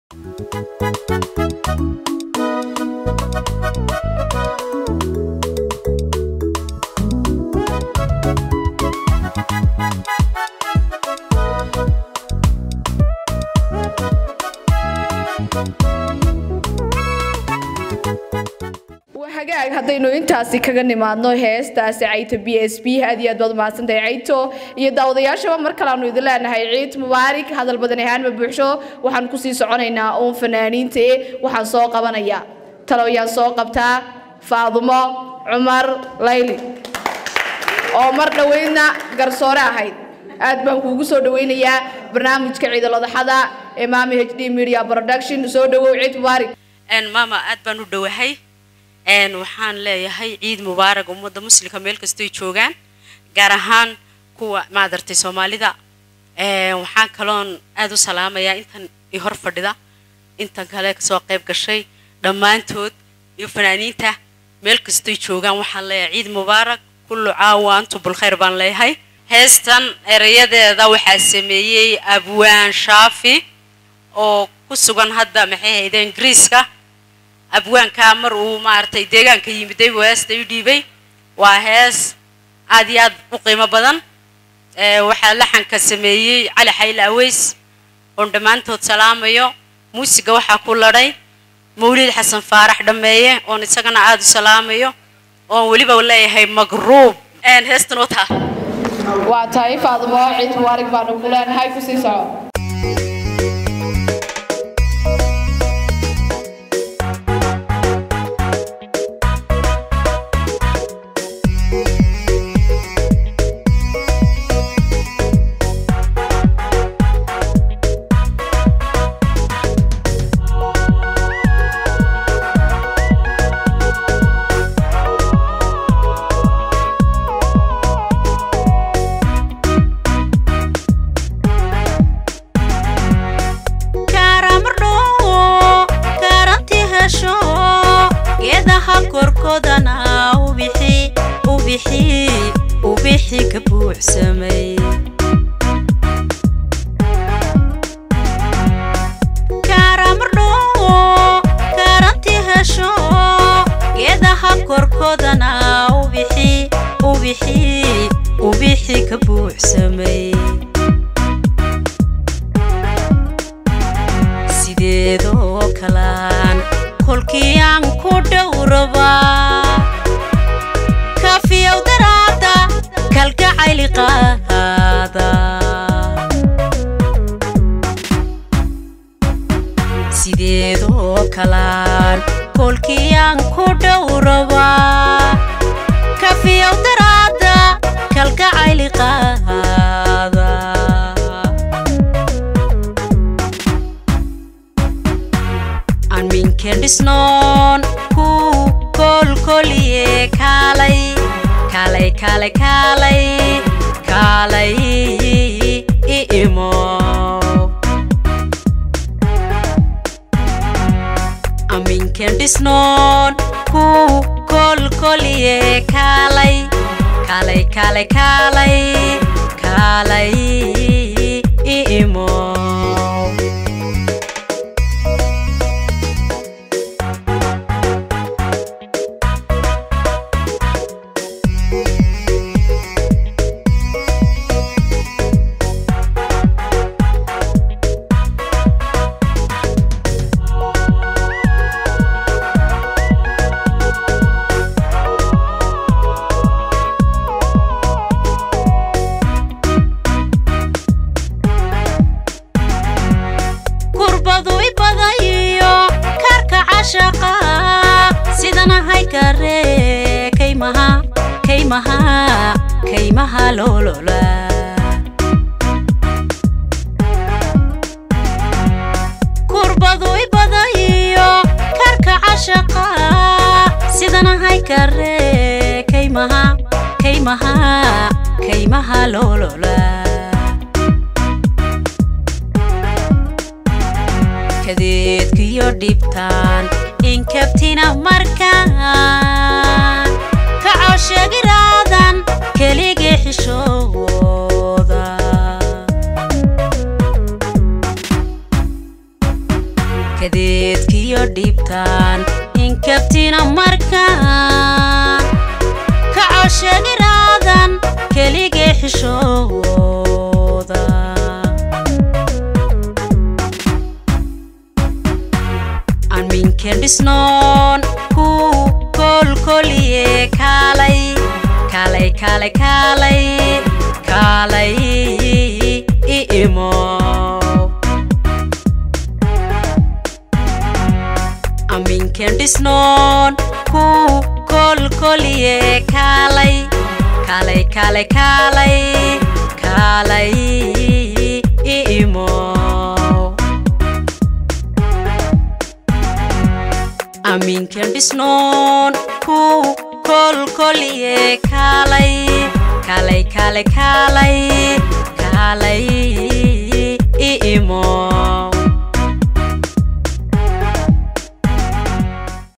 hagaag haddaynu intaasi kaga nimaadno heestaasi cayto b s b aad iyo aad baad umahadsantahay cayto iyo daawadayaashaba mar kale aanu idin leenahay ciid mubaarig hadal badan ahaanma buuxsho waxaan kusii soconaynaa uun fanaaniinta e waxaan soo qabanaya talowyaan soo qabtaa faadumo cumar layli oo mar dhoweydna garsoore ahayd aad baan kuugu soo dhaweynayaa barnaamijka ciidaladaxada ee maami h d media production soo dhawow ciid mubaarig maama aad baan u dhowahay waxaan leeyahay ciid mubaarag ummadda muslimka meel kastoy joogaan gaar ahaan kuwa maadartay soomaalida waxaan kaloon aad u salaamayaa intan i hor fadhida intan kale kasoo qayb gashay dhammaantood iyo fanaaniinta meel kastoy joogaan waxaan leeyahay ciid mubaarag kullu caawa antu bulkhayr baan leeyahay heestan erayadeeda waxaa sameeyey abwaan shaafi oo ku sugan hadda maxay hayde ingiriiska abwaankaa mar uu maaragtay deegaanka yimiday buu heesta u dhiibay waa hees aad iyo aad u qiimo badan waxaa laxanka sameeyey cali xayle aweys oon dhammaantood salaamayo muusiga waxaa ku ladhay mawlid xasan faarax dhammeeye oon isagana aad u salaamayo oon weliba leeyahay magruub heestan wataa waa tahay faadumo ciid mubaarig baanu ku leenahay kusii soco kadeedkiyo dhibtaan inkabtina markaan kacoo sheegiraadan keligii xishooda kadeedkiyo dhibtaan inkabtina markaan ka cosheegiraadan keligee xishooda aanminken dhisnoon ku kolkoliye kaalay kaalay kaalay kaalay kaalay i imo aminken dhisnoon ku kolkoliye kaalay kaalay kaalay kaalay kaalay i imo aminken dhisnoon ku kolkoliye kaalay kaalay kaalay kaalay kaalay i imo